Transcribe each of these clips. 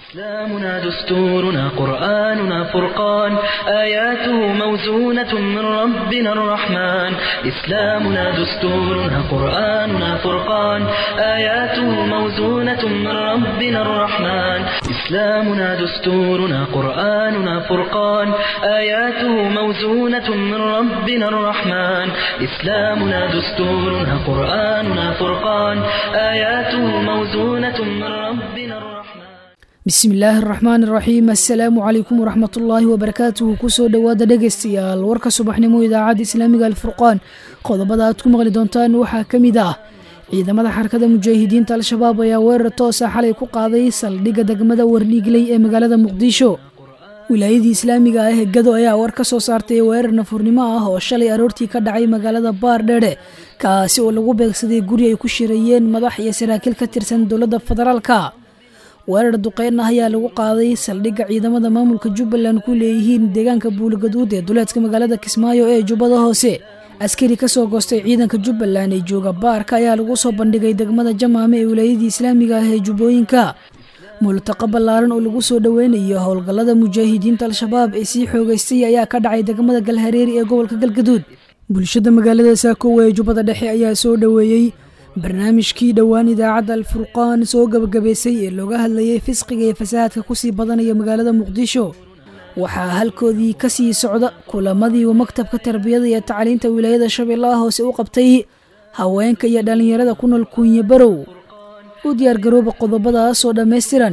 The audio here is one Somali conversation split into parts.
إسلامنا دستورنا قرآننا فرقان آياته موزونة من ربنا الرحمن إسلامنا دستورنا قرآننا فرقان آياته موزونة من ربنا الرحمن إسلامنا دستورنا قرآننا فرقان آياته موزونة من ربنا الرحمن إسلامنا دستورنا قرآننا فرقان آياته موزونة من ربنا الرحمن bismi illaahi araxmaan iraxiim assalaamu calaykum waraxmatullaahi wabarakaatuhu kusoo dhowaada dhegaystayaal warka subaxnimo idaacadda islaamiga alfurqaan qodobada aad ku maqli doontaan waxaa ka mid ah ciidamada xarakada mujaahidiinta al-shabaab ayaa weerar toosa xalay ku qaaday saldhigga degmada wardhiigley ee magaalada muqdisho wilaayadii islaamiga ah ee gado ayaa war ka soo saartay weerar nafurnimo ah oo shalay aroortii ka dhacay magaalada baardheere kaasi oo lagu beegsaday guri ay ku shirayeen madax iyo saraakiil ka tirsan dowladda federaalka weerar duqeyn ah ayaa lagu qaaday saldhigga ciidamada maamulka jubbaland ku leeyihiin deegaanka buuligaduud ee duleedka magaalada kismaayo ee jubbada hoose askari kasoo goostay ciidanka jubbaland ee jooga baarka ayaa lagu soo bandhigay degmada jamaame ee wilaayadii islaamiga ah ee jubbooyinka multaqa ballaaran oo lagu soo dhoweynayo howlgallada mujaahidiinta al-shabaab ee sii xoogeystay ayaa ka dhacay degmada galhareeri ee gobolka galgaduud bulshada magaalada saakoowa ee jubbada dhexe ayaa soo dhoweeyey barnaamijkii dhowaan idaacadda alfurqaan soo gabagabaysay ee looga hadlayay fisqiga iyo fasahaadka kusii badanaya magaalada muqdisho waxaa halkoodii kasii socda kulamadii uu maktabka tarbiyada iyo tacliinta wilaayada shabeellaha hoose u qabtay haweenka iyo dhallinyarada ku nool kuunye barow u diyaargarooba qodobadaasoo dhammaystiran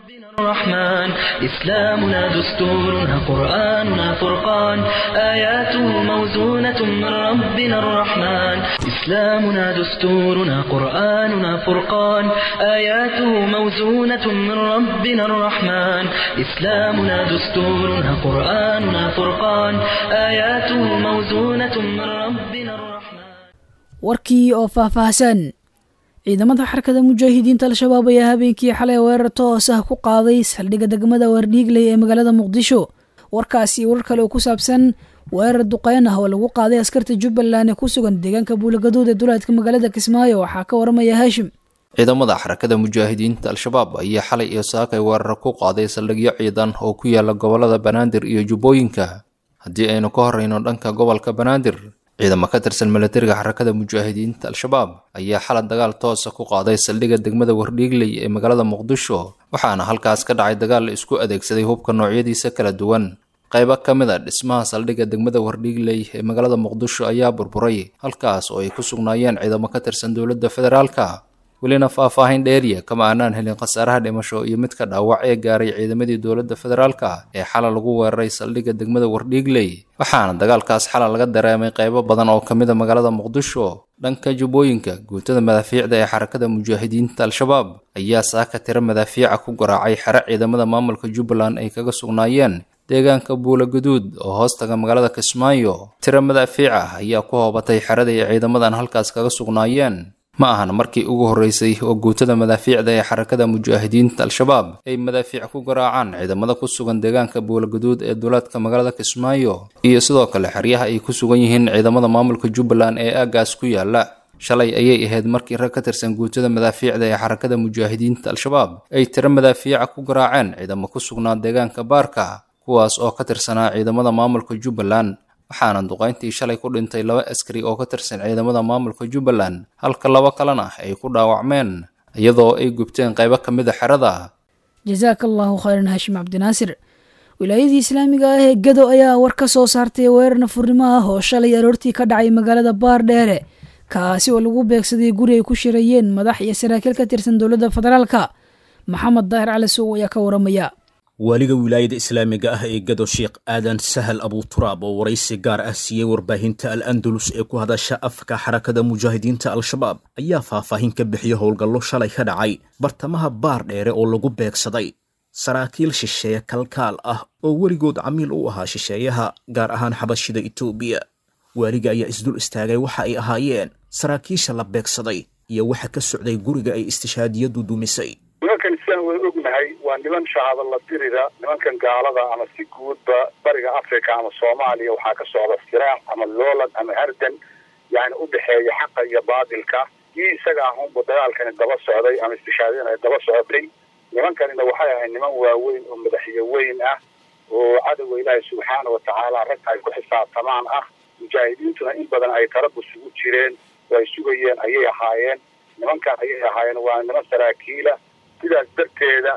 الرحمن إسلامنا دستورنا قرآننا فرقان آياته موزونة من ربنا الرحمن إسلامنا دستورنا قرآننا فرقان آياته موزونة من ربنا الرحمن إسلامنا دستورنا قرآننا فرقان آياته موزونة من ربنا الرحمن warkii oo faahfaahsan ciidamada xarakada mujaahidiinta al-shabaab ayaa habeenkii xalay weerar toos ah ku qaaday saldhigga degmada wardhiigley ee magaalada muqdisho warkaasi warar kale oo ku saabsan weerar duqeyn ah oo lagu qaaday askarta jubbaland ee ku sugan deegaanka buulagaduud ee duleedka magaalada kismaayo waxaa ka waramaya haashim ciidamada xarakada mujaahidiinta al-shabaab ayaa xalay iyo saakay weerar ku qaaday saldhigyo ciidan oo ku yaala gobolada banaadir iyo jubbooyinka haddii aynu ka horreyno dhanka gobolka banaadir ciidamo ka tirsan milatariga xarakada mujaahidiinta al-shabaab ayaa xalad dagaal toosa ku qaaday saldhigga degmada wardhiigley ee magaalada muqdisho waxaana halkaas ka dhacay dagaal la isku adeegsaday hubka noocyadiisa kala duwan qaybo ka mid a dhismaha saldhigga degmada wardhiigley ee magaalada muqdisho ayaa burburay halkaas oo ay ku sugnaayeen ciidamo ka tirsan dowladda federaalka welina faahfaahin dheeriya kama aanaan helin khasaaraha dhimasho iyo midka dhaawac ee gaaray ciidamadii dowladda federaalka ee xala lagu weeraray saldhigga degmada wardhiigley waxaana dagaalkaas xala laga dareemay qaybo badan oo ka mid a magaalada muqdisho dhanka jubbooyinka guutada madaafiicda ee xarakada mujaahidiinta al-shabaab ayaa saaka tiro madaafiica ku garaacay xero ciidamada maamulka jubbaland ay kaga sugnaayeen deegaanka buulaguduud oo hoostaga magaalada kismaayo tiro madaafiic ah ayaa ku hoobatay xerada ay ciidamadan halkaas kaga sugnaayeen ma ahan markii ugu horreysay oo guutada madaafiicda ee xarakada mujaahidiinta al-shabaab ay madaafiic ku garaacaan ciidamada ku sugan deegaanka buulaguduud ee duulaadka magaalada kismaayo iyo sidoo kale xeryaha ay ku sugan yihiin ciidamada maamulka jubbaland ee aaggaas ku yaala shalay ayay ahayd markii rag ka tirsan guutada madaafiicda ee xarakada mujaahidiinta al-shabaab ay tiro madaafiica ku garaaceen ciidamo ku sugnaa deegaanka baarka kuwaas oo ka tirsanaa ciidamada maamulka jubbaland waxaana duqayntii shalay ku dhintay laba askari oo ka tirsan ciidamada maamulka jubbaland halka laba kalena ay ku dhaawacmeen iyadoo ay gubteen qaybo ka mid a xerada jasaaka allahu khayran haashim cabdinaasir wilaayadii islaamiga ah ee gado ayaa war ka soo saartay weerar nafurnimo ah oo shalay aroortii ka dhacay magaalada baardheere kaasi oo lagu beegsaday guri ay ku shirayeen madax iyo saraakiil ka tirsan dowladda federaalka maxamed daahir cali sow ayaa ka waramaya waaliga wilaayada islaamiga ah ee gado sheekh aadan sahal abuturaab oo waraysi gaar ah siiyey warbaahinta al andalus ee ku hadasha afka xarakada mujaahidiinta al-shabaab ayaa faahfaahin ka bixiyey howlgallo shalay ka dhacay bartamaha baar dheere oo lagu beegsaday saraakiil shisheeye kalkaal ah oo weligood camiil u ahaa shisheeyaha gaar ahaan xabashida etoobiya waaliga ayaa isdul istaagay waxa ay ahaayeen saraakiisha la beegsaday iyo waxa ka socday guriga ay istishaadiyadu dumisay nimankan sidaan wada ognahay waa niman shahaado la dirida nimankan gaalada ama si guudba bariga africa ama soomaaliya waxaa ka socda firaac ama loolan ama hardan yani u dhexeeya xaqa iyo baadilka kii isaga ahunba dagaalkani daba socday ama istishaadin ay daba socotay nimankanina waxay ahayd niman waaweyn oo madaxyo weyn ah oo cadowga ilaahay subxaana watacaala ragta ay ku xisaabtamaan ah mujaahidiintuna in badan ay tarabus ugu jireen oo ay sugayeen ayay ahaayeen nimankan ayay ahaayeen waa niman saraakiila sidaas darteeda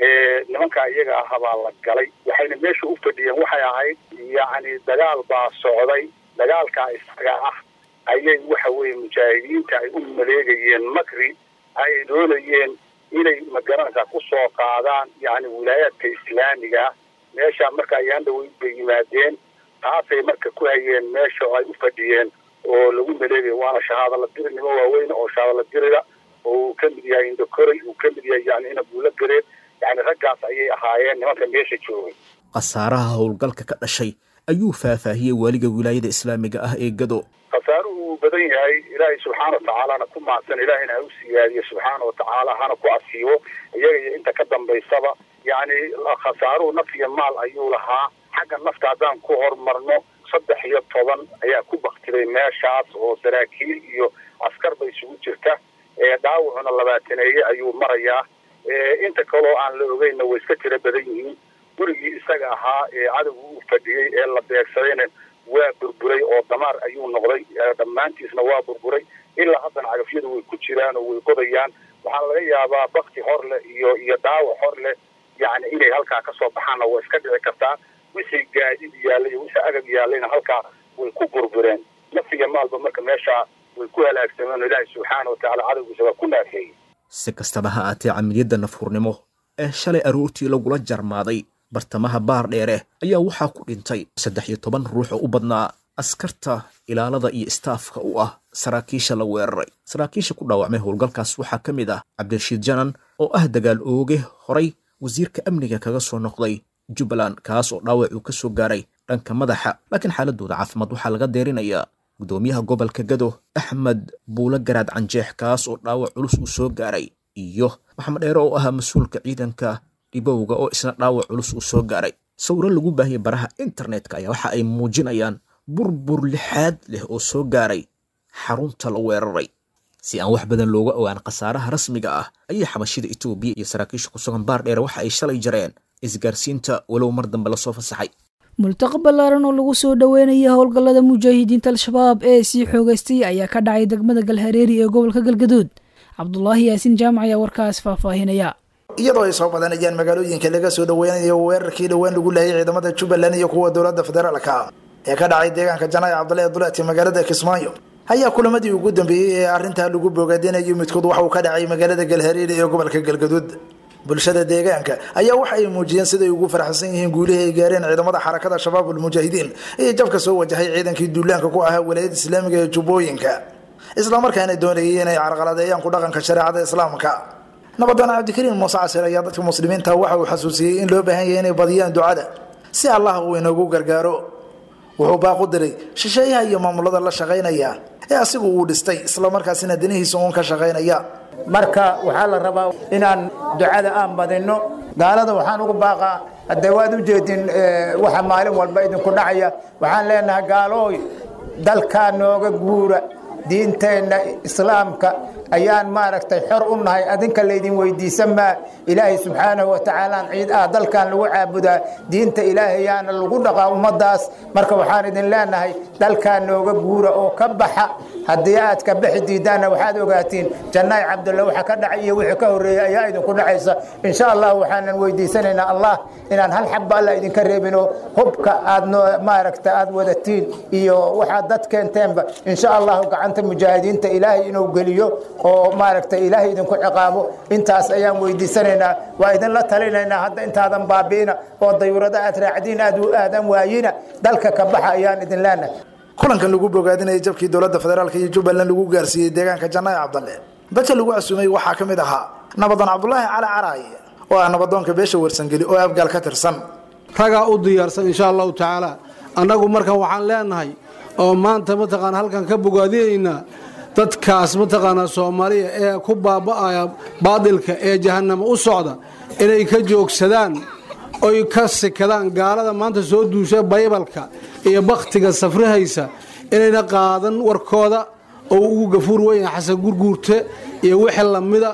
nimanka iyaga ah baa la galay waxayna meesha u fadhiyeen waxay ahayd yacni dagaal baa socday dagaalkaa isaga ah ayay waxa weeye mujaahidiinta ay u maleegayeen makri ay doonayeen inay magaranaysaa ku soo qaadaan yacni wilaayaadka islaamiga meesha marka ayaan dhaweyd bay yimaadeen taasay marka ku hayeen meesha oo ay u fadhiyeen oo lagu maleegayo waana shahaadala diri nimo waaweyn oo shahaadala dirida oo uu ka mid yahay indokoray uu ka mid yahay yani inabuula gareed yani raggaas ayay ahaayeen nimanka meesha joogay khasaaraha howlgalka ka dhashay ayuu faahfaahiyey waaliga wilaayada islaamiga ah ee gado khasaaruhu uu badan yahay ilaahay subxaana watacaalana ku mahadsan ilaahayna ha u siyaadiyo subxaana watacaala hana ku asiibo iyaga iyo inta ka dambaysaba yacni khasaaruhu naf iyo maal ayuu lahaa xagga nafta haddaan ku horumarno saddex iyo toban ayaa ku baktiday meeshaas oo saraakiil iyo askar ba isugu jirta dhaawacuna labaataneeye ayuu marayaa inta kaloo aan la ogeynna way iska tiro badan yihiin gurigii isaga ahaa ee cadowga uu fadhiyey ee la beegsadayna waa burburay oo damaar ayuu noqday dhammaantiisna waa burburay ilaa haddana cagafyadu way ku jiraan oo way qodayaan waxaa laga yaabaa bakti hor leh iyo iyo dhaawac hor leh yacni inay halkaa ka soo baxaanna waa iska dhici kartaa wixii gaadid yaallay iyo wixii agab yaallayna halkaa way ku burbureen naf iyo maalba marka meeshaa way ku halaagsameen oo ilaahay subxaana watacaala cadowgiisa waa ku naafeeyey si kastaba ha aatee camaliyadda nafhurnimo ee shalay aroortii lagula jarmaaday bartamaha baar dheere ayaa waxaa ku dhintay saddex iyo toban ruux oo u badnaa askarta ilaalada iyo istaafka u ah saraakiisha la weeraray saraakiisha ku dhaawacmay howlgalkaas waxaa ka mid ah cabdirashiid janan oo ah dagaal ooge horay wasiirka amniga kaga soo noqday jubbaland kaas oo dhaawac uu ka soo gaaray dhanka madaxa laakiin xaaladooda caafimaad waxaa laga deerinayaa gudoomiyaha gobolka gado axmed buule garaad canjeex kaas oo dhaawac culus uu soo gaaray iyo maxamed dheere oo ahaa mas-uulka ciidanka dhibowga oo isna dhaawac culus uu soo gaaray sawiro lagu baahiyay baraha internetka ayaa waxa ay muujinayaan burbur lixaad leh oo soo gaaray xarunta la weeraray si aan wax badan looga ogaan khasaaraha rasmiga ah ayay xabashida etoobiya iyo saraakiisha ku sugan baar dheere waxa ay shalay jareen isgaarsiinta walow mar dambe lasoo fasaxay multaqa ballaaran oo lagu soo dhoweynaya howlgallada mujaahidiinta al-shabaab ee sii xoogaystay ayaa ka dhacay degmada galhareeri ee gobolka galgaduud cabdulaahi yaasiin jaamac ayaa warkaas faahfaahinaya iyadoo ay soo badanayaan magaalooyinka laga soo dhaweynayo weerarkii dhowaan lagu laayay ciidamada jubbaland iyo kuwa dowladda federaalka ee ka dhacay deegaanka janaac cabdulahi duleeti magaalada kismaayo ayaa kulamadii ugu dambeeyey ee arrintaa lagu bogaadinayo midkood waxa uu ka dhacay magaalada galhareeri ee gobolka galgaduud bulshada deegaanka ayaa waxa ay muujiyeen siday ugu faraxsan yihiin guulihii ay gaareen ciidamada xarakada shabaab ulmujaahidiin iyo jabka soo wajahay ciidankii duulaanka ku ahaa walaayada islaamiga ee jubbooyinka islamarkaana doonayay inay carqaladeeyaan ku dhaqanka shareecada islaamka nabadana cabdikariin muuse casir ayaa dadka muslimiinta waxa uu xasuusiyey in loo baahan yahay inay badiyaan ducada si allah uu inoogu gargaaro wuxuu baaqu diray shisheeyaha iyo maamulada la shaqaynaya ee asigu uu dhistay islamarkaasina danihiisa uun ka shaqaynaya marka waxaa la rabaa inaan ducada aan badinno gaalada waxaan ugu baaqaa haddee waad u jeedin waxa maalin walba idinku dhacaya waxaan leenahay gaalooy dalkaa nooga guura diinteenna islaamka ayaan maaragtay xor u nahay adinka laydin weydiisan maa ilaahay subxaanahu watacaalaan ciid ah dalkan lagu caabudaa diinta ilaahayaana lagu dhaqaa ummadaas marka waxaan idin leenahay dalkaa nooga guura oo ka baxa haddii aad ka baxi diidaanna waxaad ogaatiin jannaay cabdulla waxa ka dhacay iyo wixii ka horreeyey ayaa idinku dhacaysa insha allah waxaanan weydiisanaynaa allah inaan hal xabba alla idinka reebinoo hubka aad maaragta aad wadatiin iyo waxaad dad keenteenba insha allahu gacanta mujaahidiinta ilaahay inuu geliyo oo maaragtay ilaahay idinku ciqaabo intaas ayaan weydiisanaynaa waa idinla talinaynaa hadda intaadan baabi'ina oo dayuurada aad raacdiin aad u aadan waayina dalka ka baxa ayaan idin leenahay kulankan lagu bogaadinayay jabkii dowladda federaalk iyo jubbaland lagu gaarsiiyey deegaanka jannaay cabdalle dadka lagu casuumay waxaa ka mid ahaa nabadan cabdulaahi cali caraay oo ah nabadoonka beesha warsangeli oo abgaal ka tirsan ragaa u diyaarsan insha allahu tacaala annagu markan waxaan leenahay oo maanta mataqaana halkan ka bogaadinaynaa dadkaas mataqaanaa soomaaliya ee ku baaba'aya baadilka ee jahannamo u socda inay ka joogsadaan oy ka sikadaan gaalada maanta soo duusha baybalka iyo bakhtiga safrihaysa inayna qaadan warkooda oo ugu gafuur weyn xasan gurguurte iyo wixii lamida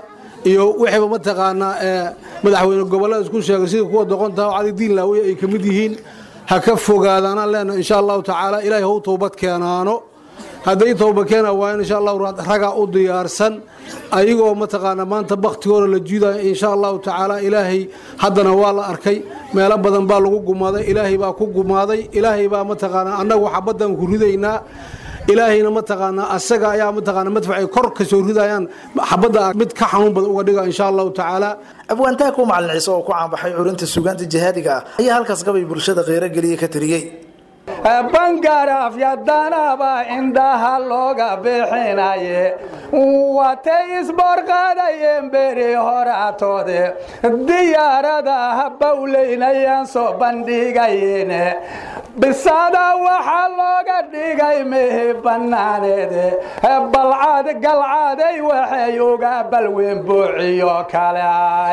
iyo wixiiba mataqaanaa ee madaxweyne gobollada isku sheegay sida kuwa doqonta cali diin laawiye ay ka mid yihiin ha ka fogaadaanaan leenahay insha allahu tacaala ilaahay hau towbad keenaano hadday towba keena waayan insha allahu ragaa u diyaarsan ayagoo mataqaanaa maanta baktigooda la jiidaya insha allahu tacaala ilaahay haddana waa la arkay meelo badan baa lagu gumaaday ilaahay baa ku gumaaday ilaahay baa mataqaanaa annagu xabaddan ku ridaynaa ilaahayna mataqaanaa asaga ayaa mataqaanaa madfacay kor ka soo ridayaan xabadda mid ka xanuun badan uga dhiga insha allahu tacaala abwaantaha ku macalin ciise oo ku caanbaxay curinta suugaanta jihaadiga ah ayaa halkaas gabay bulshada kheyro geliya ka tiriyey bangarafyadanaba indhaha looga bixinaye watay isboorqaadayeen beri horatoode diyaaradaha bawleynayaan soo bandhigayeen bisada waxaa looga dhigay mehi bannaaneede balcad galcaday waxay uga balweyn buuciyo kale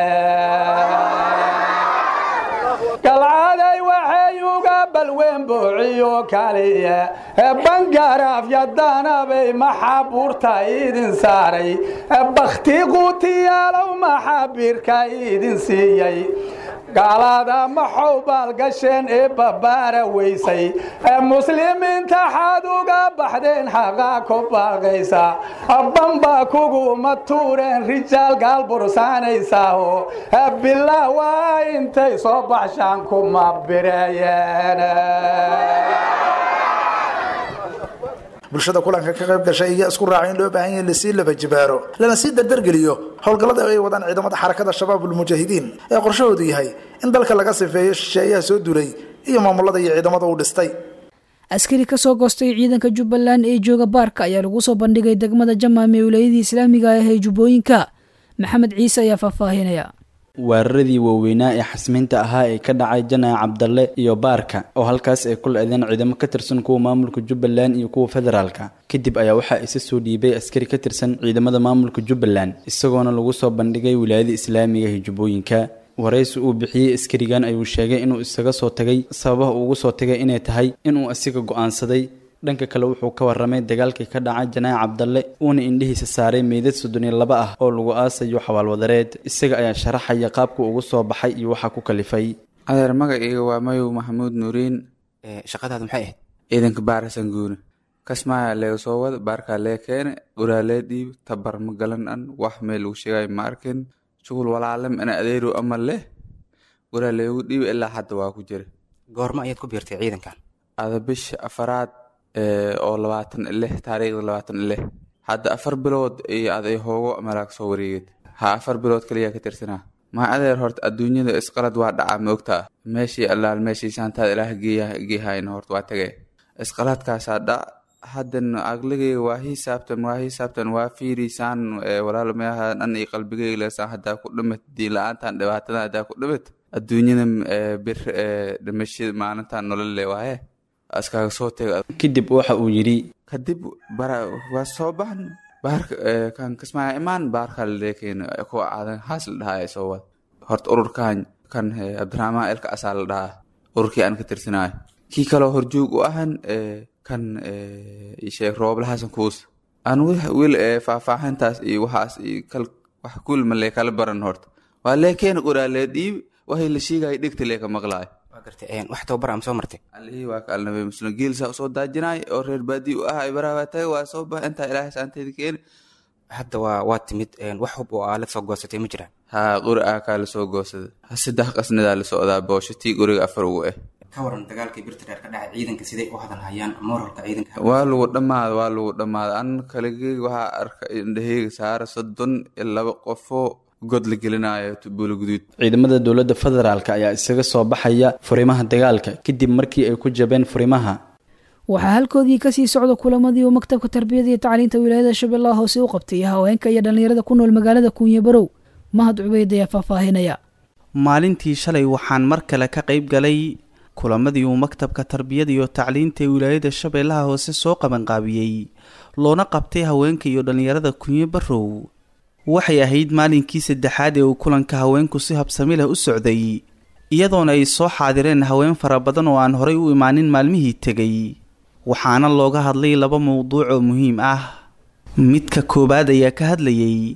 galcaday waxay uga balweyn buuciyo kaliya bangarafyadanabay maxabuurta idin saaray bakhti quutiyaalow maxabiirka idin siiyey gaalada maxow baalgasheen ee babaara weysay muslimiinta xaad uga baxdeen xaqaa ku baaqaysa bamba kuguma tuureen rijaal gaal bursaanaysaaho bilaa waa intay soo baxshaan kuma bireeyeen bulshada kulanka ka qayb gashay ayaa isku raacay in loo baahan yahay lasii laba jibaaro lana sii dardargeliyo howlgallada ay wadaan ciidamada xarakada shabaab ulmujaahidiin ee qorshahoodu yahay in dalka laga sifeeyo shisheeyaha soo duulay iyo maamulada iyo ciidamada uu dhistay askari ka soo goostay ciidanka jubbaland ee jooga baarka ayaa lagu soo bandhigay degmada jamaam ee wilaayadii islaamiga ah ee jubbooyinka maxamed ciise ayaa faahfaahinaya weeraradii waaweynaa ee xasmiinta ahaa ee ka dhacay janaac cabdalle iyo baarka oo halkaas ay ku le-deen ciidamo ka tirsan kuwa maamulka jubbaland iyo kuwa federaalka kadib ayaa waxaa isa soo dhiibay askari ka tirsan ciidamada maamulka jubbaland isagoona lagu soo bandhigay wilaayada islaamiga ee jubbooyinka waraysi uu bixiyey askarigan ayuu sheegay inuu isaga soo tagay sababaha uugu soo tagay inay tahay inuu asiga go-aansaday dhanka kale wuxuu ka warramay dagaalkii ka dhacay janaac cabdalle uuna indhihiisa saaray meydad soddon iyo laba ah oo lagu aasayo xawaalwadareed isaga ayaa sharaxaya qaabka ugu soo baxay iyo waxaa ku kalifay adeer magacayga waa mayow maxamuud nuuriin shaqadaadu maxay ahayd ciidanka baarasan guune kasmaaya leega soo wada baarkaa lee keene uraa lee dhiib tabar ma galan an wax meel uu sheegay ma arkin shughul walaalem ina adeeru ama leh uraa leegu dhiib ilaa hadda waa ku jira goorma ayaad ku biirtay ciidankan ada bisha afaraad oo labaatan lix taariikhda labaatan lix hadda afar bilood iyo aday hoogo malaag soo wareeged ha afar bilood kaliyaa ka tirsanaa maa adeer horta adduunyada isqalad waa dhacaa ma ogtaa meeshii allaal meeshii saantaada ilaah geehayna horta waa tagay isqaladkaasaa dhac haddan aqligayga waa hisaabtan waa hisaabtan waa fiirisaan walaal meaha dhan iyo qalbigayga leesaan haddaa ku dhimat diin la-aantan dhibaatadan haddaa ku dhimat adduunyada bir dhimashada maalintan nololle waaye askaaga soo tega kadib waxa uu yidhi kadib waa soo baxn baarka kan kasmaaya imaan baarka laleekeen kuwa aadan haas la dhahaa soo wad horta ururkan kan cabdiraxmaan elka asaa la dhahaa ururkii aan ka tirsanaayo kii kaloo horjoog u ahan kan sheekh rooblahasan kuus aan wil faahfaahintaas iyo waxaas iyo kal wax kul ma lee kala baran horta waa leekeena qoraa lee dhiib waxay la sheegaya dhegta lee ka maqlaayo wax tababar ama soo martay alihii waa ka alnabay muslim geelsa usoo daajinaay oo reer baadii u ahay baraabaa taga waa soo bax intaa ilaahay saanteeda keeni hadda waa waa timid wax hub oo aalad soo goosatay ma jiraan haa qori ah kaa lasoo goosada saddex qasnadaa la socdaa boosho tii qoriga afar ugu ah ka waran dagaalkii birta dheer ka dhacay ciidanka siday u hadalhayaan moralka ciidanka waa lagu dhammaada waa lagu dhammaada an kaligeyga waxaa arka indhaheyga saara soddon iyo laba qofoo god la gelinayo buula guduud ciidamada dowladda federaalk ayaa isaga soo baxaya furimaha dagaalka kadib markii ay ku jabeen furimaha waxaa halkoodii kasii socda kulamadii uu maktabka tarbiyada iyo tacliinta wilaayada shabeellaha hoose u qabtay haweenka iyo dhallinyarada ku nool magaalada kuunye barow mahad cubeyd ayaa faahfaahinaya maalintii shalay waxaan mar kale ka qayb galay kulamadii uu maktabka tarbiyada iyo tacliinta ee wilaayada shabeellaha hoose soo qabanqaabiyey loona qabtay haweenka iyo dhallinyarada kunye barow waxay ahayd maalinkii saddexaad ee uu kulanka haweenku si habsami leh u socday iyadoona ay soo xaadireen haween fara badan oo aan horay u imaanin maalmihii tegay waxaana looga hadlay laba mowduuc oo muhiim ah midka koowaad ayaa ka hadlayay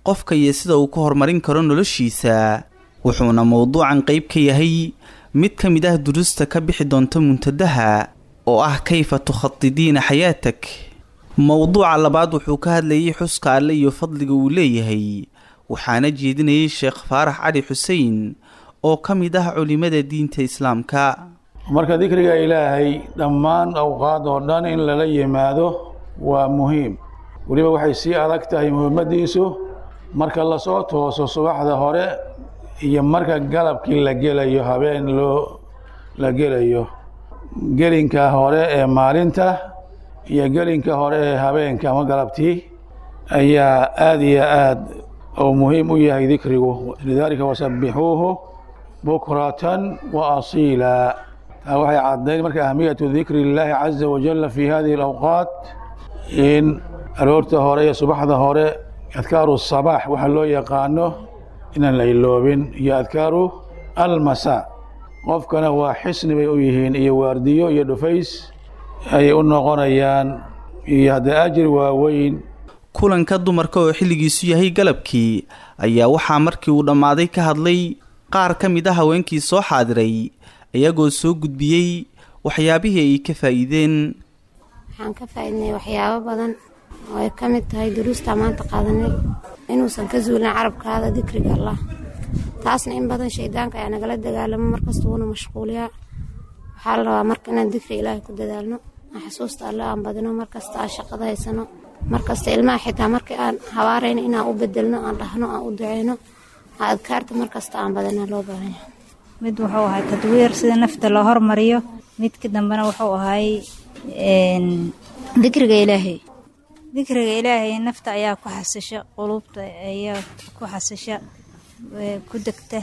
qofka iyo sida uu ku horumarin karo noloshiisa wuxuuna mowduucan qayb ka yahay mid ka mid ah duruusta ka bixi doonta muntadaha oo ah kayfa tukhadidiina xayaatak mowduuca labaad wuxuu ka hadlayay xuska alle iyo fadliga uu leeyahay waxaana jeedinayay sheekh faarax cali xuseen oo ka mid ah culimada diinta islaamka marka dikriga ilaahay dhammaan awqaad oo dhan in lala yimaado waa muhiim weliba waxay sii adag tahay muhiimadiisu marka lasoo tooso subaxda hore iyo marka galabkii la gelayo habeen loo la gelayo gelinka hore ee maalinta iyo gelinka hore ee habeenka ama galabtii ayaa aada iyo aad oo muhiim u yahay dikrigu lidaalika wasabbixuuhu bukratan wa asiila taa waxay caddayn marka ahmiyatu dikri illaahi caza wajalla fi hadihi alawqaat in aroorta hore iyo subaxda hore adkaaru sabaax waxa loo yaqaano inaan la iloobin iyo adkaaru almasaa qofkana waa xisni bay u yihiin iyo waardiyo iyo dhufays ayay u noqonayaan iyo haddee ajir waaweyn kulanka dumarka oo xilligiisu yahay galabkii ayaa waxaa markii uu dhammaaday ka hadlay qaar ka mid a haweenkii soo xaadiray iyagoo soo gudbiyey waxyaabihii ay ka faa'iideen waxaan ka faa'iidnay waxyaabo badan oo ay ka mid tahay duruustaa maanta qaadanay inuusan ka zuulin carabkaada dikriga allah taasna in badan shaydaanka ayaa nagala dagaalamo markasta wuuna mashquuliyaa waxaa la rabaa marka inaan dikri ilaahay ku dadaalno aan xusuusta alle aan badino markasta aan shaqada haysano markasta ilmaha xitaa markii aan habaarayno inaan u bedelno aan dhahno aan u duceyno adkaarta markasta aan badana loo baahanya mid wuxuu ahay tadwiir sida nafta loo hormariyo midka dambena wuxuu ahay dikriga ilaahay dikriga ilaahay nafta ayaa ku xasisha quluubta ayaa ku xasisha ku degta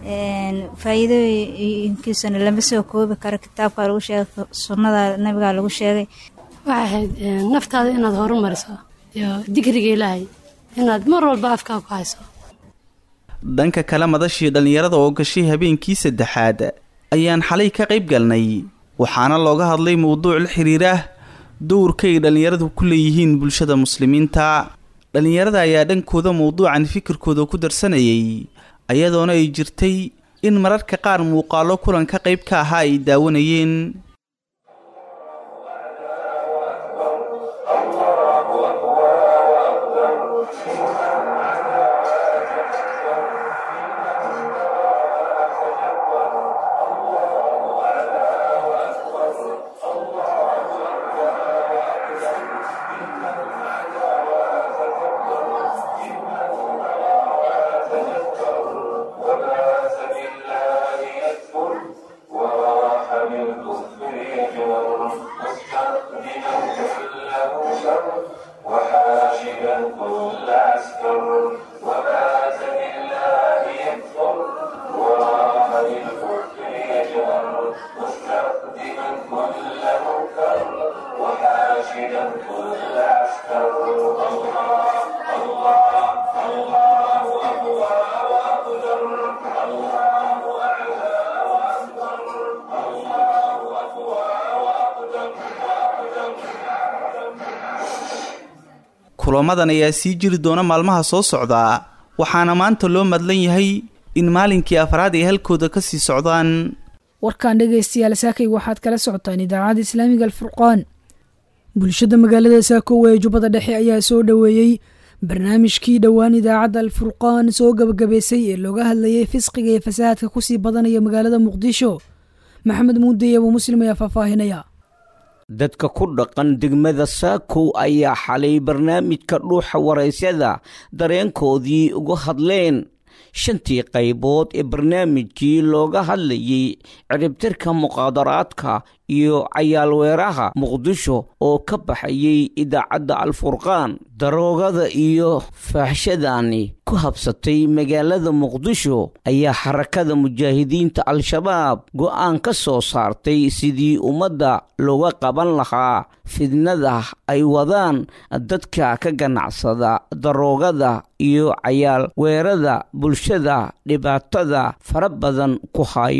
faa'iidooyinkiisana lama soo koobi karo kitaabka lagu sheegay sunnada nabiga lagu sheegay waxay ahayd naftaada inaad horumariso iyo dikriga ilaahay inaad mar walba afkaa ku hayso dhanka kale madashii dhallinyarada oo gashay habeenkii saddexaad ayaan xalay ka qayb galnay waxaana looga hadlay mowduuc la xiriira dowrka ay dhallinyaradu ku leeyihiin bulshada muslimiinta dhallinyarada ayaa dhankooda mowduucan fikirkooda ku darsanayay ayadoona ay jirtay in mararka qaar muuqaalo kulanka qayb ka ahaa ay daawanayeen kulamadan ayaa sii jiri doona maalmaha soo socda waxaana maanta loo madlan yahay in maalinkii afraad ay halkooda ka sii socdaan warkan dhegaystayaal saakay waxaad kala socotaan idaacadda islaamiga alfurqaan bulshada magaalada saako ee jubbada dhexe ayaa soo dhoweeyey barnaamijkii dhowaan idaacadda alfurqaan soo gabagabaysay ee looga hadlayay fisqiga iyo fasahaadka kusii badanaya magaalada muqdisho maxamed muudey abuu muslim ayaa faahfaahinaya dadka ku dhaqan degmada saakow ayaa xalay barnaamijka dhuuxa waraysyada dareenkoodii uga hadleen shantii qaybood ee barnaamijkii looga hadlayay ciribtirka muqaadaraadka iyo cayaalweeraha muqdisho oo ka baxayay idaacadda alfurqaan daroogada iyo faaxshadani ku habsatay magaalada muqdisho ayaa xarakada mujaahidiinta al-shabaab go'aan ka soo saartay sidii ummadda looga qaban lahaa fidnada ay wadaan dadka ka ganacsada daroogada iyo cayaal weerada bulshada dhibaatada fara badan ku haya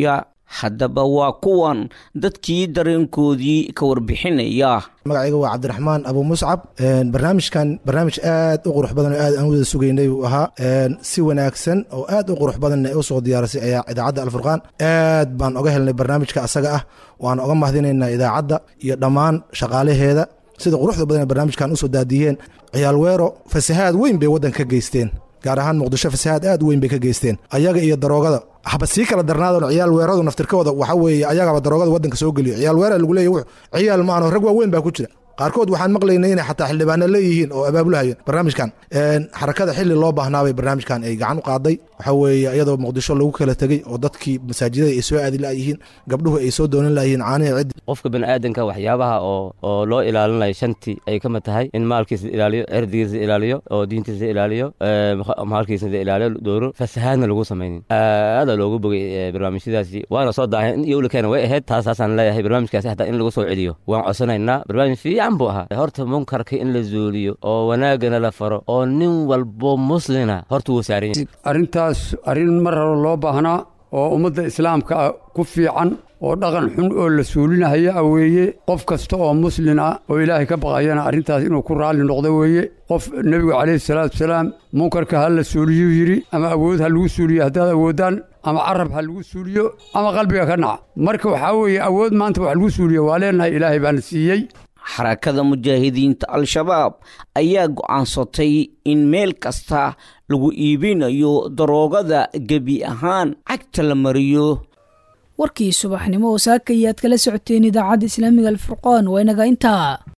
haddaba waa kuwan dadkii dareenkoodii ka warbixinaya magacayga waa cabdiraxmaan abu muscab barnaamijkan barnaamij aad u qurux badan oo aad aan wada sugaynay uu ahaa si wanaagsan oo aad u qurux badan u soo diyaarisay ayaa idaacadda alfurqaan aad baan oga helnay barnaamijka asaga ah waan oga mahadinaynaa idaacadda iyo dhammaan shaqaalaheeda sida quruxda badan ee barnaamijkan usoo daadiyeen ciyaal weero fasahaad weyn bay waddanka ka geysteen gaar ahaan muqdisho fasahaad aad u weyn bay ka geysteen ayaga iyo daroogada haba sii kala darnaadon ciyaal weeradu naftirkooda waxa weeye ayagaba daroogada waddanka soo geliyo ciyaal weera lagu leeyahy ciyaal maano rag waaweyn baa ku jira qaarkood waxaan maqlaynay inay xataa xildhibaano leeyihiin oo abaabulahayeen barnaamijkan xarakada xilli loo baahnaabay barnaamijkan ay gacan u qaaday waxa weeye iyadoo muqdisho lagu kala tegey oo dadkii masaajidada ay soo aadi layihiin gabdhuhu ay soo doonan layihiin caanihi ciddi qofka baniaadanka waxyaabaha oo oo loo ilaalinayo shantii ay ka mid tahay in maalkiisa ilaaliyo cirdigiisa ilaaliyo oo diintiisa ilaaliyo maalkiisa ilaaliyo dooro fasahaadna lagu samaynin aada loogu bogay barnaamijyadaasi waana soo daahay in iyowlikeena way ahayd taasaasaan leeyahay barnaamijkaasi hataa in lagu soo celiyo waan codsanaynaa barnaamij fiican buu ahaa horta munkarka in la zuuliyo oo wanaagana la faro oo nin walbo muslina horta wuu saaran yahay arrintaas arrin mar hore loo baahnaa oo ummadda islaamka ah ku fiican oo dhaqan xun oo la suulinahaya a weeye qof kasta oo muslin ah oo ilaahay ka baqayana arrintaas inuu ku raalli noqdo weeye qof nebigu calayhi salaatu wasalaam munkarka ha la suuliyuu yidhi ama awood ha lagu suuliyo haddaad awoodaan ama carab ha lagu suuliyo ama qalbiga ka naca marka waxaa weeye awood maanta wax lagu suuliyo waa leenahay ilaahay baana siiyey xarakada mujaahidiinta al-shabaab ayaa go'aansatay in meel kasta lagu iibinayo daroogada gebi ahaan cagta la mariyo warkii subaxnimo oo saaka ayaad kala socoteen idaacadda islaamiga alfurqaan waa inaga intaa